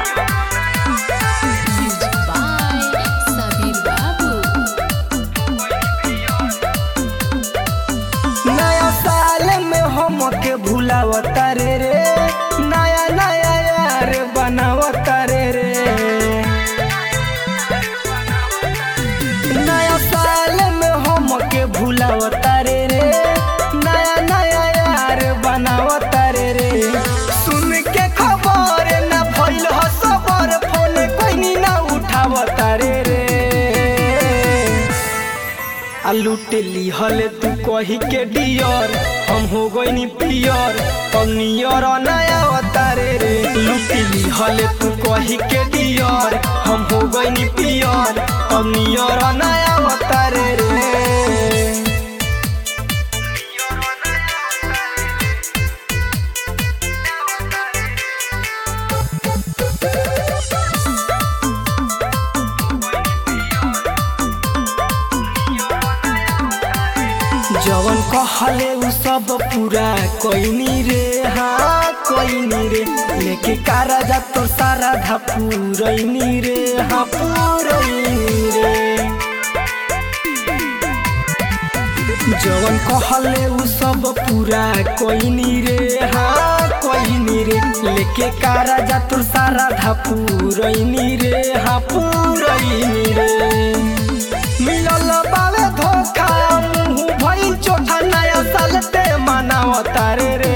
Music by Sabir Babu. नया साल में हम के भूलावता रे रे नया नया यार बनावता रे रे नया साल में हम के भूलावता रे रे नया नया यार बनावता रे रे सुन के खबर ना भइल ह सबर फोन कोई ना उठावता रे रे आ लूट लिहल तू कही के डियर हम हो गईनी पियर हम नियर नया अवतारे रे लूट लिहल तू कही के डियर हम हो गईनी पियर हम नियर नया अवतारे रे जवन कहले उ सब पूरा कोइनी रे हाँ कोइनी रे लेके कारा जा तो सारा धा पूरैनी रे हाँ पूरैनी रे जवन कहले उ सब पूरा कोइनी रे हाँ कोइनी रे लेके कारा जा तो सारा धा पूरैनी रे हाँ पूरैनी रे मिलल बावे धोखा मुंह भइल चोठा नया साल ते मनावता रे रे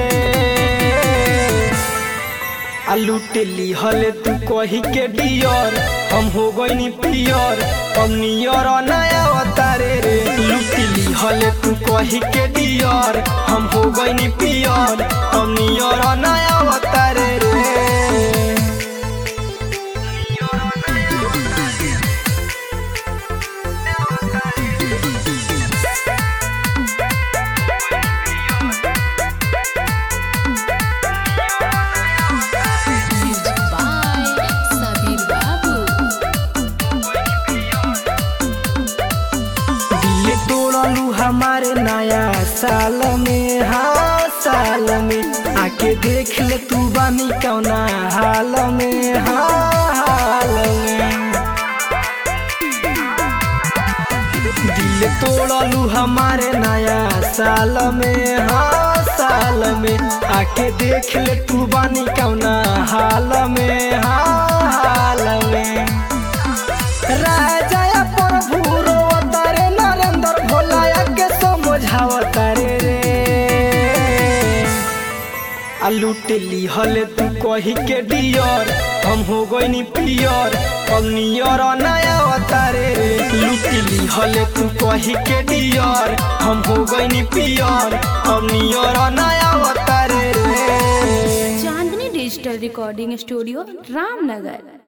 आ लूट लिहल तू कही के डियर हम हो गईनी पियर हम नियर नया अवतारे रे लूट लिहल तू कही के डियर हम हो गईनी पियर हम नियर नया अवतारे रे Music by Sabir Babu. दिल तोड़लू हमारे नया साल में हाँ साल में आके देख ले तू बानी कौना हाल में हाँ हाल में दिल तोड़लू हमारे नया साल में हाँ साल में आके देख ले तू बानी कौना हाल में हाँ हाल में राजा प्रभु रोवतारे नरेंद्र भोलाया के समझावतारे रे आ लूट लिहल तू कही के डियर हम हो गईनी पियर हम नियर नया अवतारे रे लूट लिहल तू कही के डियर हम हो गईनी पियर हम नियर नया अवतारे रे Chandni digital recording studio Ramnagar